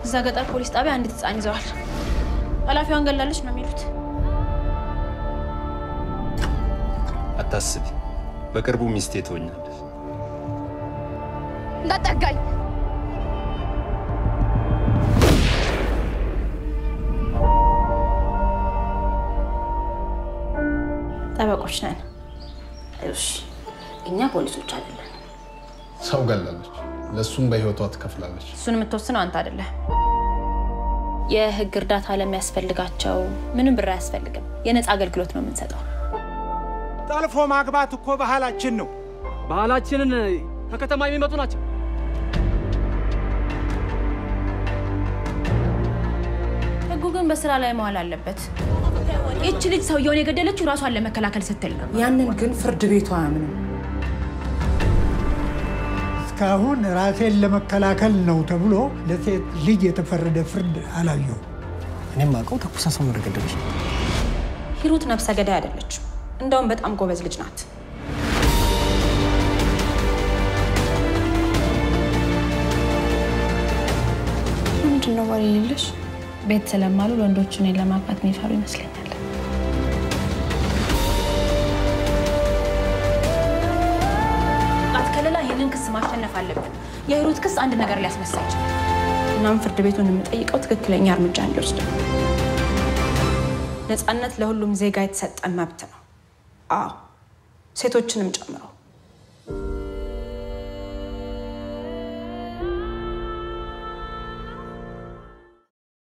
እዛ ገጠር ፖሊስ ጣቢያ አንዲት ህፃን ይዘዋል። ኃላፊዋን ገላለች ነው የሚሉት። አታስቢ፣ በቅርቡ ሚስቴ ትሆኛለሽ። እንዳጠጋኝ ጠበቆች ነን። እሺ፣ እኛ ፖሊሶች አይደለን። ሰው ገላለች፣ ለእሱም በህይወቷ ትከፍላለች። እሱን የምትወስነው አንተ አይደለህ። የህግ እርዳታ ለሚያስፈልጋቸው ምንም ብር አያስፈልግም። የነፃ አገልግሎት ነው የምንሰጠው። ጠልፎ ማግባት እኮ ባህላችን ነው። ባህላችንን ከከተማ የሚመጡ ናቸው። ህጉ ግን በስራ ላይ መዋል አለበት። ይቺ ልጅ ሰውየውን የገደለችው ራሷን ለመከላከል ስትል ነው። ያንን ግን ፍርድ ቤቱ አያምንም። እስካሁን ራሴን ለመከላከል ነው ተብሎ ለሴት ልጅ የተፈረደ ፍርድ አላየሁም። እኔም አውቀው ተኩሳ ሰው ነው የገደለች። ሂሩት ነፍሰ ገዳይ አይደለችም። እንደውም በጣም ጎበዝ ልጅ ናት። ምንድን ነው ወሬ የሌለሽ? ቤት ስለማሉ ወንዶች እኔን ለማግባት የሚፈሩ ይመስለኛል። ጥቃት ከሌላ ይህንን ክስ ማሸነፍ አለብን። የሂሩት ክስ አንድ ነገር ሊያስነሳ ይችላል። እናም ፍርድ ቤቱን የምጠይቀው ትክክለኛ እርምጃ እንዲወስድ ነው። ነፃነት ለሁሉም ዜጋ የተሰጠ መብት ነው። አዎ ሴቶችንም ጨምሮ